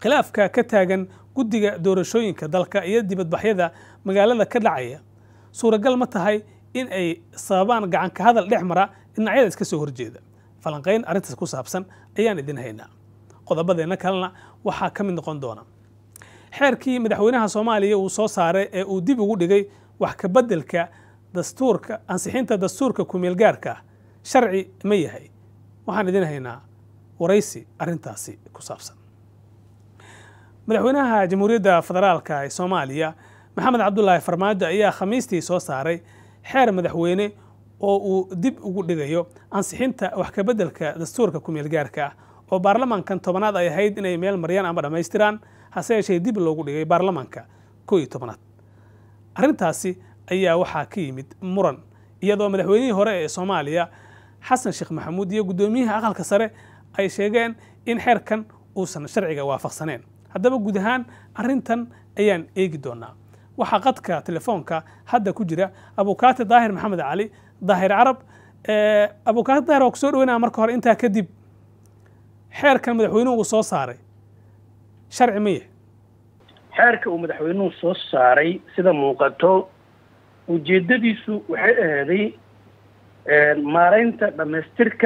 khilaafka ka taagan guddiga doorashooyinka dalka iyo dibadbaxyada magaalada ka dhacaya suuragal ma tahay in ay sababaan gacanka hadal dhex mara dhinacyada iska soo horjeeda falanqayn arrintaas ku saabsan ayaan idin haynaa qodobadeenna kalena waxaa ka mid noqon doona xeerkii madaxweynaha soomaaliya uu soo saaray ee uu dib ugu dhigay wax ka beddelka dastuurka ansixinta dastuurka kumeelgaarka ah sharci ma yahay waxaan idin haynaa waraysi arrintaasi ku saabsan madaxweynaha jamhuuriyadda federaalka ee soomaaliya maxamed cabdulaahi farmaajo ayaa khamiistii soo saaray xeer madaxweyne oo uu dib ugu dhigayo ansixinta wax ka beddelka dastuurka kumeelgaarka ah oo baarlamaankan tobanaad ay ahayd inay meel maryaan ama dhammaystiraan hase yeeshee dib loogu dhigay baarlamaanka koo iyo tobanaad arrintaasi ayaa waxaa ka yimid muran iyadoo madaxweynihii hore ee soomaaliya xasan sheekh maxamuud iyo guddoomiyaha aqalka sare ay sheegeen in xeerkan uusan sharciga waafaqsaneen haddaba guud ahaan arrintan ayaan eegi doonaa waxaa qadka telefoonka hadda ku jira abukaati daahir maxamed cali daahir carab abukaati daahir waa kusoo dhaweynaya marka hore intaa kadib xeerkan madaxweynuhu uu soo saaray sharci ma yahay xeerka uu madaxweynuhu soo saaray sida muuqato ujeeddadiisu waxay ahaaday maaraynta dhammaystirka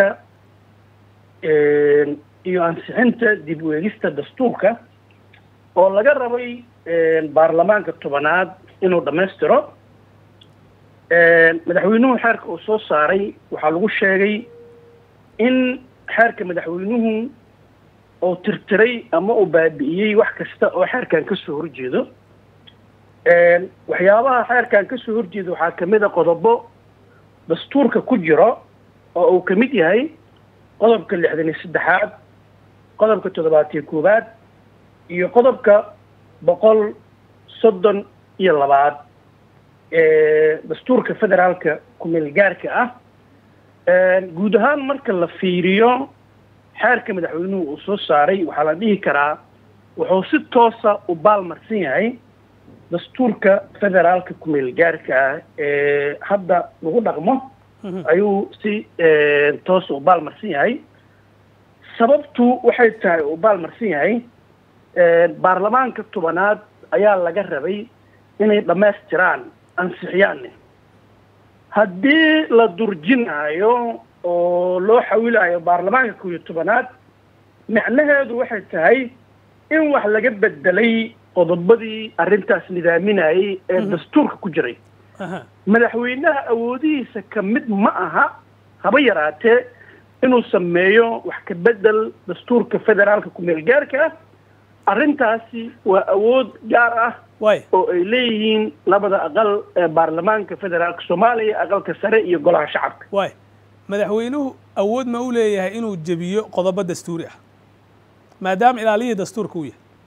iyo ansixinta dib u eegista dastuurka oo laga rabay baarlamaanka tobanaad inuu dhammaystiro madaxweynuhu xeerka uu soo saaray waxaa lagu sheegay in xeerka madaxweynuhu oo tirtiray ama uu baabi'iyey wax kasta oo xeerkan ka soo horjeedo waxyaabaha xeerkan ka soo horjeeda waxaa ka mid a qodobo dastuurka ku jiro oo uu ka mid yahay qodobka lixdan iyo saddexaad qodobka toddobaatiyo koowaad iyo qodobka boqol soddon iyo labaad ee dastuurka federaalka kumeelgaarka ah guud ahaan marka la fiiriyo xeerka madaxweynuhu uu soo saaray waxaa la dhihi karaa wuxuu si toosa u baalmarsan yahay dastuurka federaalka kumeelgaarka ah ee hadda lagu dhaqmo ayuu si toosa u baalmarsan yahay sababtu waxay tahay uu baalmarsan yahay baarlamaanka tobanaad ayaa laga rabay inay dhammaystiraan ansixiyaanne haddii la durjinaayo oo loo xawilayo baarlamaanka kow iyo tobanaad macnaheedu waxay tahay in wax laga bedelay qodobadii arrintaas nidaaminayay ee dastuurka ku jiray madaxweynaha awoodihiisa ka mid ma aha haba yaraatee inuu sameeyo wax ka bedel dastuurka federaalka kumeelgaarka ah arrintaasi waa awood gaar ah oo ay leeyihiin labada aqal ee baarlamaanka federaalka soomaaliya aqalka sare iyo golaha shacabka waay madaxweynuhu awood ma u leeyahay inuu jebiyo qodobo dastuuri ah maadaama ilaaliyihii dastuurka uu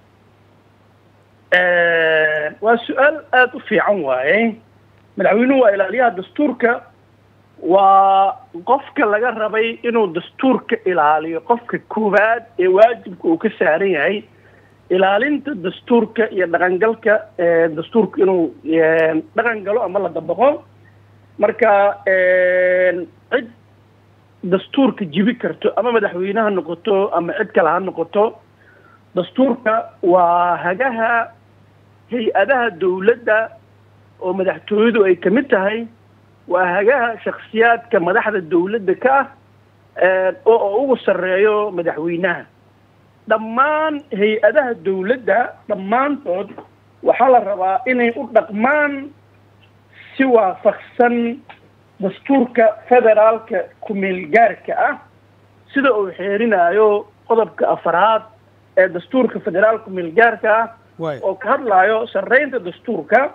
yahay waa su-aal aada u fiican waaye madaxweynuhu waa ilaaliyaha dastuurka waa qofka laga rabay inuu dastuurka ilaaliyo qofka koowaad ee waajibka uu ka saaran yahay ilaalinta dastuurka iyo dhaqangalka dastuurka inuu dhaqan galo ama la dabaqo marka cid dastuurka jibi karto ama madaxweyne ha noqoto ama cid kale ha noqoto dastuurka waa hagaha hay-adaha dawladda oo madaxtooyadu ay kamid tahay waa hagaha shaksiyaadka madaxda dawladda ka ah oo ugu sarreeyo madaxweynaha dhammaan hay-adaha dawladda dhammaantood waxaa la rabaa inay u dhaqmaan si waafaqsan dastuurka federaalka kumeelgaarka ah sida uu xeerinaayo qodobka afaraad ee dastuurka federaalka kumeelgaarka ah oo ka hadlaayo sarreynta dastuurka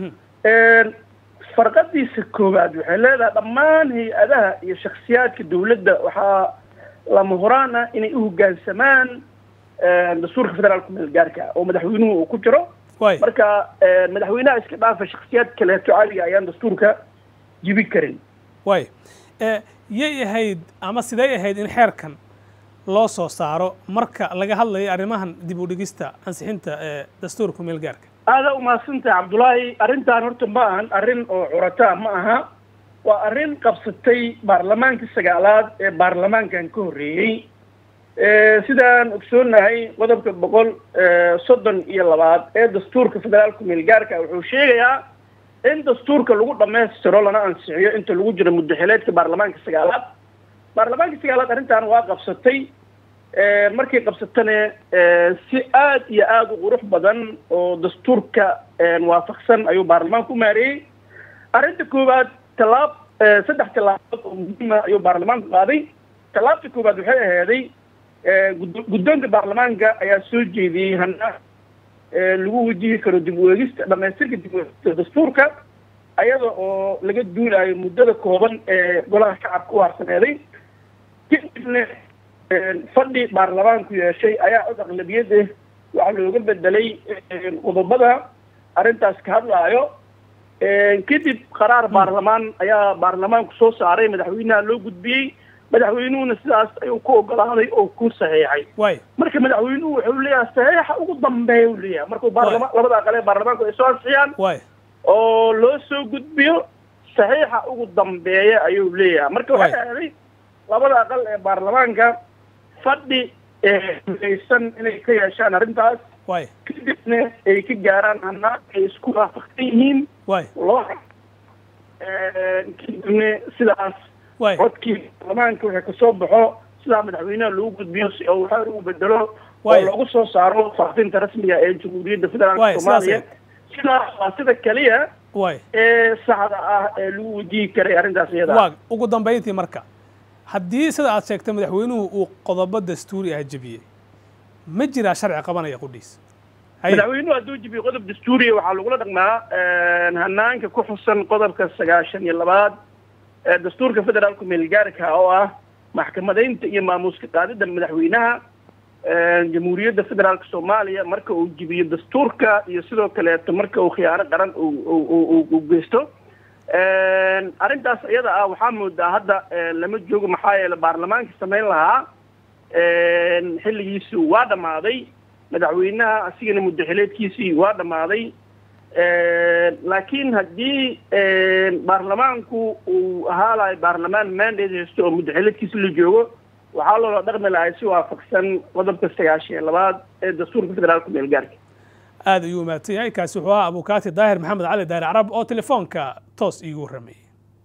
farqadiisa koowaad waxay leedahay dhammaan hay-adaha iyo shaksiyaadka dawladda waxaa lama horaan ah inay u hoggaansamaan dastuurka federaalka kumeelgaarka ah oo madaxweynuhu uu ku jiro marka madaxweynaha iska dhaafa shaksiyaad kaleeto caaliga ayaan dastuurka jibi karin way yay ahayd ama sidey ahayd in xeerkan loo soo saaro marka laga hadlayo arrimahan dib u dhigista ansixinta ee dastuurka kumeelgaarka aada umahadsantahay cabdullaahi arrintan horta ma ahan arrin oo curataa ma aha waa arrin qabsatay baarlamaankii sagaalaad ee baarlamaankan ka horreeyey sidaan ogsoonahay qodobka boqol soddon iyo labaad ee dastuurka federaalka meelgaarka wuxuu sheegayaa in dastuurka lagu dhamaystiro lana ansixiyo inta lagu jiro muddaxileedka baarlamaanka sagaalaad baarlamaanka sagaalaad arrintan waa qabsatay markay qabsatana si aada iyo aada u qurux badan oo dastuurka waafaqsan ayuu baarlamaanka u maareeyey arrinta koowaad tallaab saddex tallaabood oo muhiima ayuu baarlamaanku qaaday tallaabta koowaad waxay ahaaday guddoonka baarlamaanka ayaa soo jeediyey hana lagu wajihi karo dib u eegista dhamaystirka dib u eegista dastuurka ayada oo laga duulayo muddada kooban ee golaha shacabka u harsaneeday kadibna fadhi baarlamaanku yeeshay ayaa cod aqlabiyad ah waxaa looga bedelay qodobada arrintaas ka hadlaayo kadib qaraar baarlamaan ayaa baarlamaanku soo saaray madaxweynaha loo gudbiyey madaxweynuhuna sidaas ayuu ku ogolaaday oo ku saxiixay way marka madaxweynuhu wuxuu leeyahay saxiixa ugu dambeeya u leeyahay markuu baarlama labada aqal ee baarlamaanku ay soo ansixiyaan way oo loo soo gudbiyo saxiixa ugu dambeeya ayuu leeyahay marka waxay ahday labada aqal ee baarlamaanka fadhi eelaysan inay ka yeeshaan arrintaas way kadibna ay ka gaaraan hanaan ay isku waafaqsan yihiin way loo kadibna sidaas way codkii baarlamaanka waxay kasoo baxo sidaa madaxweynaha lagu gudbiyo si oo waxaa ugu bedelo oo Waay. lagu soo saaro faafinta rasmiga ee jamhuuriyadda Waay, federaalka sidaas soomaaliya ay- sidaas waa sida keliya way ee saxda ah ee lagu wajihi karay arrintaas iyada ah. waa ugu dambayntii marka haddii sida aad sheegtay madaxweynuhu uu qodobo dastuuri ah jebiyey ma jiraa sharci qabanaya qudhiis haye madaxweynuhu hadduu jibiyo qodob dastuuriya waxaa lagula dhaqmaa hanaanka ku xusan qodobka sagaashan iyo labaad ee dastuurka federaalka meelgaarka oo ah maxkamadaynta iyo maamuuska qaadida madaxweynaha jamhuuriyadda federaalka soomaaliya marka uu jibiyo dastuurka iyo sidoo kaleeto marka uu khiyaano qaran uu- uu uu- uu geysto arrintaas iyada ah waxaa moodaa hadda lama joogo maxaa yeele baarlamaanka samayn lahaa xilligiisu waa dhammaaday madaxweynaha asigana muddaxileedkiisii waa dhammaaday laakiin haddii baarlamaanku uu ahaa lahay baarlamaan mandate haysto oo muddaxileedkiisi la joogo waxaa loola dhaqmi lahay si waafaqsan qodobka sagaashan iyo labaad ee dastuurka federaalka meelgaarka aad ayuu mahadsan yahay kaasi wuxuu ahaa abukaati daahir maxamed cali daahir carab oo telefoonka toos iigu warramayay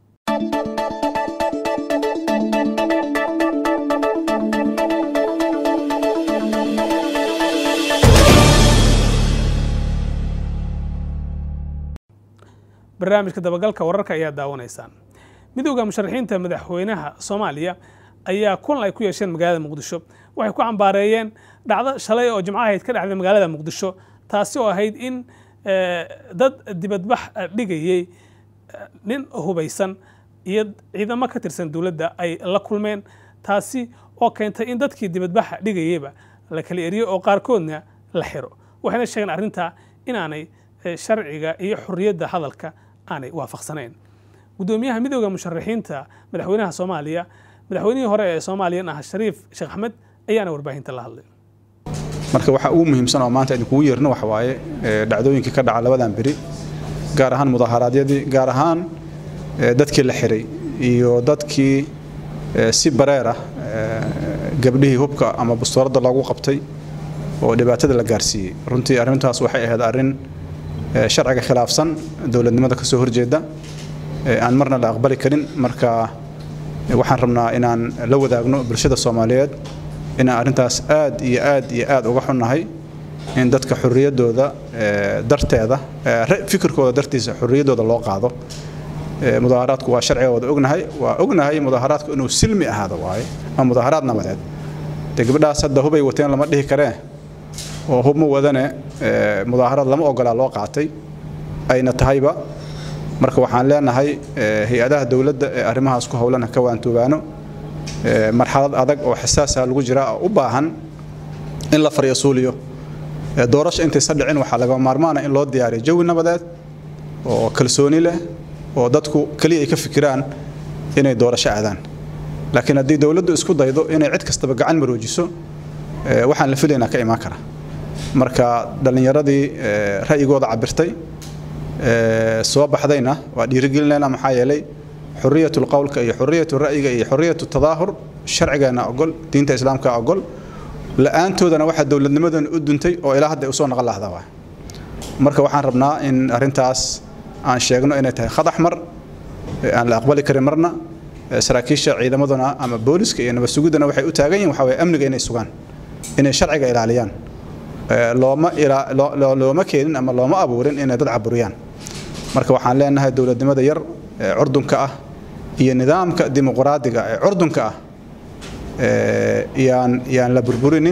barnaamijka dabagalka wararka ayaa daawanaysaan midowda musharaxiinta madaxweynaha soomaaliya ayaa kulan ay ku yeesheen magaalada muqdisho waxay ku cambaareeyeen dhacdo shalay oo jimco ahayd ka dhacday magaalada muqdisho taasi oo ahayd in eh, dad dibadbax eh, dhigayey eh, nin hubaysan iyo ciidamo ka tirsan dowladda ay la kulmeen taasi oo keentay in dadkii dibadbaxa dhigayeyba la kala eriyo oo qaarkoodna la xiro waxayna sheegeen arrintaa inaanay eh, sharciga iyo xorriyadda hadalka aanay waafaqsanayn gudoomiyaha midowda musharaxiinta madaxweynaha soomaaliya madaxweynihii hore ee soomaaliyan ah shariif sheekh axmed ayaana warbaahinta la hadlay marka waxa ugu muhiimsan oo maanta idinkugu yeerno waxa waaye ee, dhacdooyinkii ka dhaca labadan beri gaar ahaan mudaharaadyadii gaar ahaan ee, dadkii la xiray iyo dadkii ee, si bareer ah ee, gabdhihii hubka ama bustuuradda loogu qabtay oo dhibaatada la gaarsiiyey runtii arrintaas waxay ahayd arrin ee, sharciga khilaafsan dowladnimada ka soo horjeeda ee, aan marna la aqbali karin marka ee, waxaan rabnaa inaan la wadaagno bulshada soomaaliyeed inaan arrintaas aad iyo aad iyo aad uga xunnahay in dadka xorriyaddooda ee, darteeda ee, ra- fikirkooda dartiisa xorriyaddooda loo qaado Ee, mudaaharaadku waa sharciga wada ognahay waa ognahay mudaaharaadku inuu silmi ahaado waaye waa mudaaharaad nabadeed dee gabadhaas hadda hubay wateen lama dhihi karee oo hub ma wadane ee, mudaaharaad lama ogolaa loo qaatay ayna tahayba marka waxaan leenahay ee, hay-adaha dowladda ee arrimahaas ku howlana ka waantoobaano ee, marxalad adag oo xasaasa lagu jira oo u baahan in la faryasuuliyo Ee, doorasho intaysan dhicin waxaa laga maarmaana in loo diyaariyo jawi nabadeed oo kalsooni leh oo dadku keliya ay ka fikiraan inay doorasho aadaan laakiin haddii dowladdu isku daydo inay cid kastaba gacan maroojiso ee, waxaan la filaynaa ka imaan kara marka dhallinyaradii ee, ra'yigooda cabirtay ee, soo baxdayna waa dhiirigelinayna maxaa yeelay xurriyatul qowlka iyo xurriyatu ra'yiga iyo xurriyatu tadaahur sharcigeena ogol diinta islaamka ogol la-aantoodana waxaa dowladnimadan u duntay oo ilaa hadda ay usoo naqon lahda waa marka waxaan rabnaa in arrintaas aan sheegno inay tahay khadax mar aan la aqbali karin marna saraakiisha ciidamaduna ama booliska iyo nabad sugiddana waxay u taagan yihin waxa waye amniga inay sugaan inay sharciga ilaaliyaan looma looma keenin ama looma abuurin inay dad caburiyaan marka waxaan leenahay dowladnimada yar ee curdunka ah iyo nidaamka dimuqraadiga ee curdunka ah yaan yaan la burburinin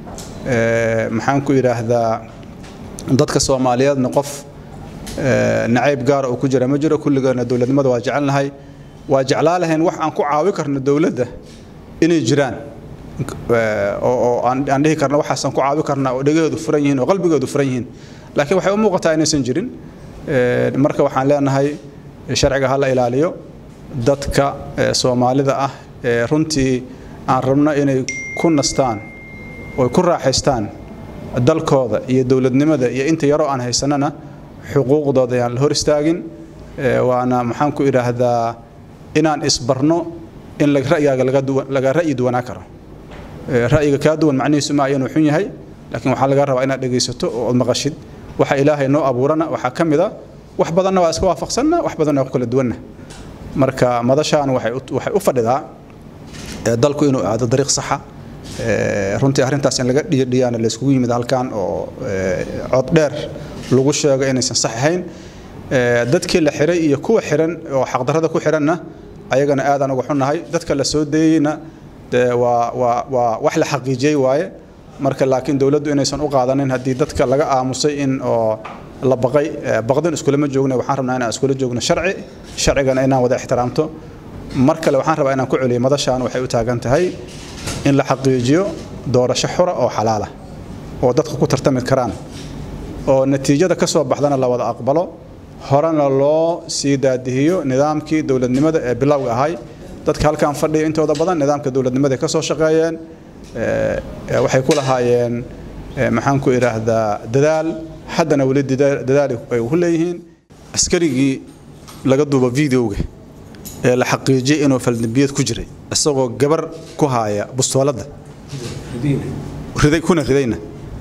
maxaan ku yidhaahdaa dadka soomaaliyeedna qof nacayb gaara uu ku jira ma jiro kulligeena dowladnimada waa jecelnahay waa jeclaa lahayn wax aan ku caawi karno dowladda inay jiraan oo aan dhihi karno waxaasaan ku caawi karnaa oo dhegaheedu furan yihiin oo qalbigeedu furan yihiin laakiin waxay u muuqataa inaysan jirin marka waxaan leenahay sharciga ha la ilaaliyo dadka soomaalida ah ee runtii aan rabno inay ku nastaan oo ku raaxaystaan dalkooda iyo dowladnimada iyo inta yaroo aan haysanana xuquuqdooda ayaan la hor istaagin waana maxaan ku idhaahdaa inaan isbarno in ra'yigaaga laga ra'yi duwanaa karo ra'yiga kaa duwan macnihiisu ma ayanu xun yahay laakiin waxaa laga rabaa inaad dhegaysato oo ad maqashid waxa ilaahay noo abuurana waxaa ka mid a wax badanna waa iska waafaqsanna wax badanna waa ku kala duwanna marka madashaan waxay u fadhidaa dalku inuu aado dariiq saxa runtii arrintaas in laga dhiyadhiyaana layskugu yimid halkan oo cod dheer lagu sheego inaysan sax ahayn dadkii la xiray iyo kuwa xiran oo xaqdarrada ku xiranna ayagana aadaan uga xunnahay dadka la soo deeyeyna dee waa waa waa wax la xaqiijiyey waaye marka laakiin dowladdu inaysan u qaadanin haddii dadka laga aamusay in oo la baqay baqdin iskulama joogna waxaan rabnaa inaan iskula joogno sharci sharcigana inaan wada ixtiraamto mar kale waxaan rabaa inaan ku celiyo madashaan waxay u taagan tahay in la xaqiijiyo doorasho xura oo xalaala oo dadka ku tartami karaan oo natiijada ka soo baxdana la wada aqbalo horena loo sii daadihiyo nidaamkii dowladnimada ee bilowga ahay dadka halkan fadhiya intooda badan nidaamka dowladnimada ka soo shaqeeyeen waxay ku lahaayeen maxaan ku idhaahdaa dadaal haddana weli dadaal ay ku leeyihiin askarigii laga duubo videoga ee la xaqiijiyey inuu faldambiyad ku jiray isagoo gabar ku haaya bustooladda riday kuna ridayna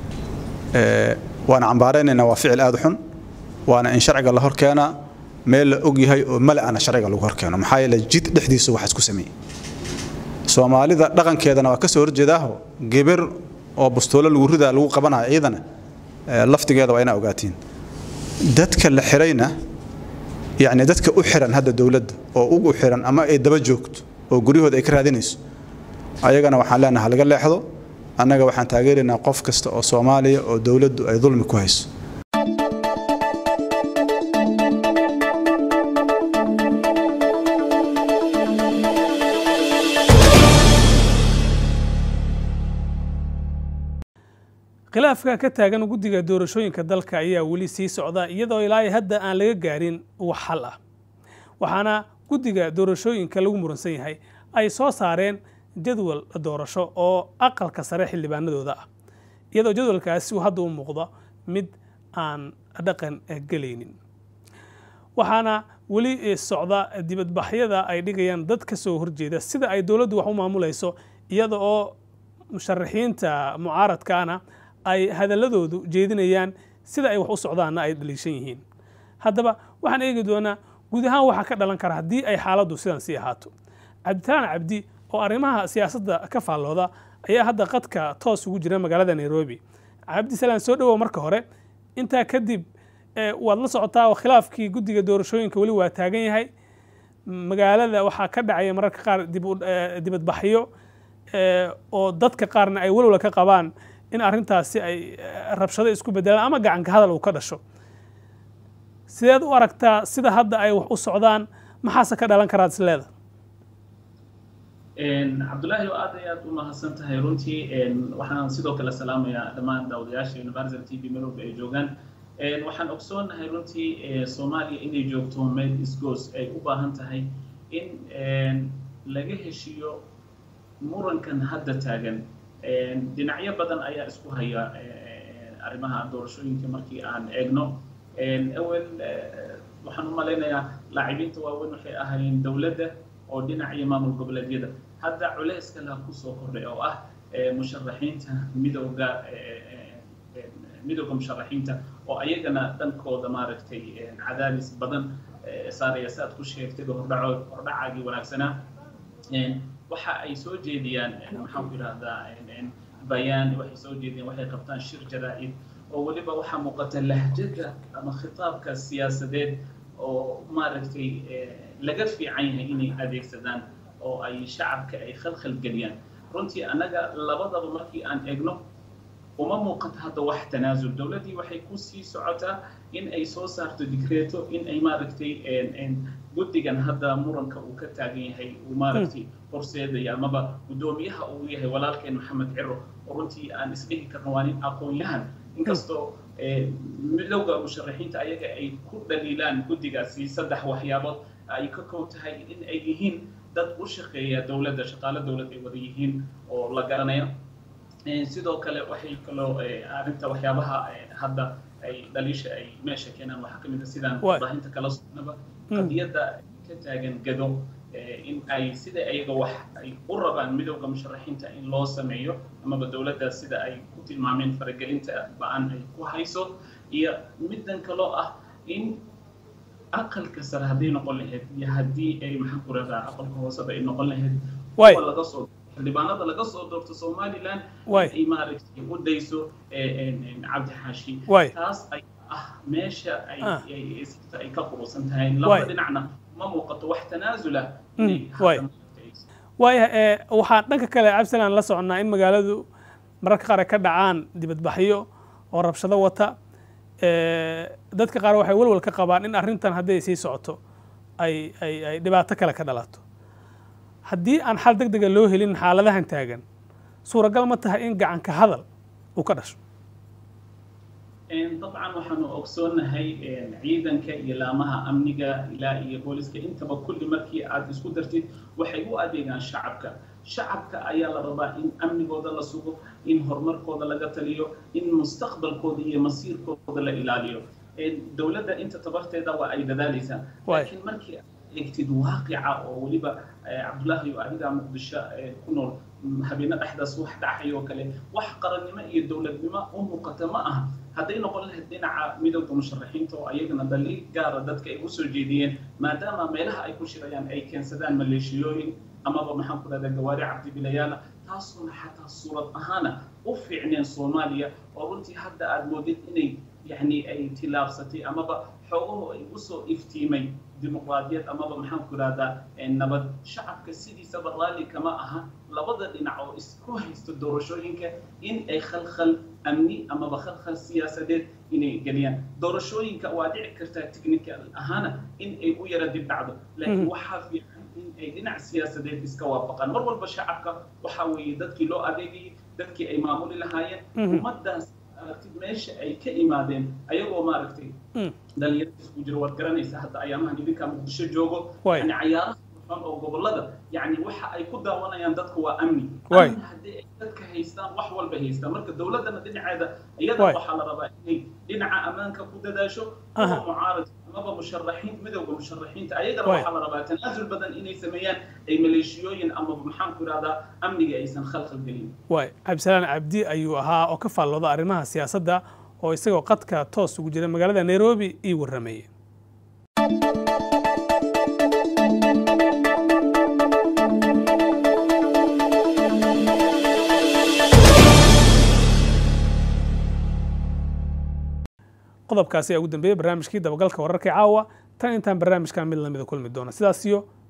waana cambaaraynaynaa waa ficil aada xun waana in sharciga la hor keenaa meel la og yahay oo mala-ana sharciga lagu hor keeno maxaa yeele jid dhexdiisa waxaas ku sameeyey soomaalida dhaqankeedana waa ka soo horjeedaaho gabar oo bustoolo lagu ridaa lagu qabanayo iyadana laftigeeda waa inaa ogaatiin dadka la xirayna yacni dadka u xiran hadda dowladda oo ugu xiran ama ay daba joogto oo guryahooda ay ka raadinayso ayagana waxaan leenahay laga leexdo annaga waxaan taageeraynaa qof kasta oo soomaaliya oo dowladdu ay dulmi ku hayso khilaafka ka taagan guddiga doorashooyinka dalka ayaa weli sii socda iyadoo ilaa hadda aan laga gaarin wax xal ah waxaana guddiga doorashooyinka lagu muransan yahay ay soo saareen jadwal doorasho oo aqalka sare xildhibaanadooda ah iyadoo jadwalkaasi uu hadda u muuqdo mid aan dhaqan gelaynin waxaana weli socda dibadbaxyada ay dhigayaan dad ka soo horjeeda sida ay dowladdu wax u maamulayso iyada oo musharaxiinta mucaaradkaana ay hadaladoodu jeedinayaan sida ay wax u socdaanna ay dhaliishan yihiin haddaba waxaan eegi doonaa guud ahaan waxaa ka dhalan kara haddii ay xaaladdu sidan sii ahaato cabditaan cabdi oo arrimaha siyaasadda ka faallooda ayaa hadda qadka toos ugu jira magaalada nairobi cabdisalaan soo dhowow marka hore intaa kadib waad la socotaa oo khilaafkii guddiga doorashooyinka weli waa taagan yahay magaalada waxaa ka dhacaya mararka qaar dibadbaxyo oo dadka qaarna ay walwala ka qabaan in arrintaasi ay rabshado isku bedelaan ama gacanka hadal uu ka dhasho sideed u aragtaa sida hadda ay wax u socdaan maxaase ka dhalan karaad isleeda cabdullaahi oo aad ay aad u mahadsan tahay runtii waxaan sidoo kale salaamayaa dhammaan daawadayaasha universal t v melowga ay joogaan waxaan ogsoonahay runtii soomaaliya inay joogto meel isgoos ay u baahan tahay in laga heshiiyo murankan hadda taagan dhinacyo badan ayaa isku haya arrimaha doorashooyinka markii aan eegno awel waxaan u malaynayaa laacibiinta waaweyn waxay ahaayeen dowladda oo dhinaciyo maamul goboleedyada hadda culayska la kusoo kordhay oo ah musharaxiinta midowga midowga musharaxiinta oo ayagana dhankooda maaragtay cadaadis badan saaraya si aad ku sheegtay hordhacood hordhacaagii wanaagsanaa waxa ay soo jeediyaan maxaan ku yidhahdaa bayaan waxay soo jeediyaan waxay qabtaan shir jaraa'id oo weliba waxaa muuqata lahjada ama khitaabka siyaasadeed oo maaragtay laga fiican yahay inay adeegsadaan oo ay shacabka ay khalkhal geliyaan runtii annaga labadaba markii aan eegno uma muuqato hadda wax tanaasul dowladdii waxay ku sii socotaa in ay soo saarto digreeto in ay maaragtay guddigan hadda muranka uu ka taagan yahay uu maaragtay horseedaya amaba guddoomiyaha uu yahay walaalkeen maxamed ciro oo runtii aan isdhihi karno waa nin aqoon-yahan inkastoo midowga musharaxiinta ayaga ay ku dhaliilaan guddigaasi saddex waxyaabood ay ka kow tahay in ay yihiin dad u shaqeeya dowladda shaqaale dowlad ay wada yihiin oo la garanayo sidoo kale waxay kaloo arrinta waxyaabaha hadda ay dhaliisha ay meesha keenaan waxaa ka mid a sidaan warbaahinta kala socnaba qadiyadda ka taagan gado in ay sida ayaga wax ay u rabaan midowda musharaxiinta in loo sameeyo amaba dowladda sida ay ku tilmaameen faragelinta ba-an ay ku hayso iyo middan kaloo ah in aqalka sare hadday noqon lahayd iyo haddii ay maxaan ku radaa aqalka hooseba ay noqon lahayd kuwa laga soo xildhibaanada laga soo doorto somaliland ay maaragtay u dayso cabdi xaashi taas ay ah meesha ay ay ka qurusan tahay labada dhinacna ma muuqato wax tanaasula waaya waxaan dhanka kale cabdisalaan la soconnaa in magaaladu mararka qaar ay ka dhacaan dibadbaxyo oo rabshado wata dadka qaar waxay walwal ka qabaan in arrintan hadday sii socoto ay ay ay dhibaato kale ka dhalato haddii aan xal deg dega loo helin xaaladahan taagan suuragal ma tahay in gacanka hadal uu ka dhasho dabcan waxaanu ogsoonahay ciidanka iyo laamaha amniga ilaa iyo booliska intaba kulli markii aad isku dartid waxay u adeegaan shacabka shacabka ayaa la rabaa in amnigooda la sugo in horumarkooda laga taliyo in mustaqbalkooda iyo masiirkooda la ilaaliyo dowladda inta tabarteeda waa ay dadaalaysaa laakiin markii egtid waaqica oo weliba cabdullaahi oo adigaa muqdisho ku nool habeena dhexdaas wax dhacay oo kale wax qarannimo iyo dowladnimo u muuqata ma aha hadday noqon lahayd dhinaca midowda musharaxiinta oo ayagana daliil gaara dadka ay usoo jeediyeen maadaama meelaha ay ku shirayaan ay keensadaan maleeshiyooyin amaba maxaan ku dhahdaa gawaari cabdibilayaala taasuna xataa suurad ahaana u fiicneen soomaaliya oo runtii hadda aad moodid inay yani ay tilaabsatay amaba xoogaho ay usoo iftiimay dimuqraadiyad amaba maxaan ku ihahdaa nabad shacabka sidiisaba raalli kama aha labada dhinac oo isku haysto doorashooyinka in ay khalkhal amni amaba khalkhal siyaasadeed inay geliyaan doorashooyinka waa dhici kartaa technical ahaana in ay u yara dib dhacdo laakiin waxaa fiican in ay dhinac siyaasadeed iska waafaqaan mar walba shacabka waxaa weeye dadkii loo adeegayay dadkii ay maamuli lahaayeen ummaddaas aragtid meesha ay ka imaadeen ayagoo maaragtay dhalinyarada isku jiro waad garanaysa hadda ayaamahan idinkaa muqdisho joogo yani cayaaraha xun oo gobolada yani waxa ay ku daawanayaan dadku waa amni amni haddii ay dadka haystaan wax walba haystaan marka dowladdana dhinaceeda iyada waxaa la rabaa inay dhinaca ammaanka ku dadaasho kuwa mucaarad amaba musharaxiin midowga musharaxiinta ayagana waxaa la rabaa tanaasul badan inay sameeyaan ay maleeshiyooyin amaba maxaan ku ihahdaa amniga aysan khalkhal gelin waay cabdisalaan cabdi ayuu ahaa oo ka faallooda arrimaha siyaasadda oo isagoo qadka toos ugu jira magaalada nairobi ii warrameeye qodobkaasi ayaa ugu dambeeyey barnaamijkii dabagalka wararka caawa tan intaan barnaamijkan mid lamida kulmi doona sidaas iyo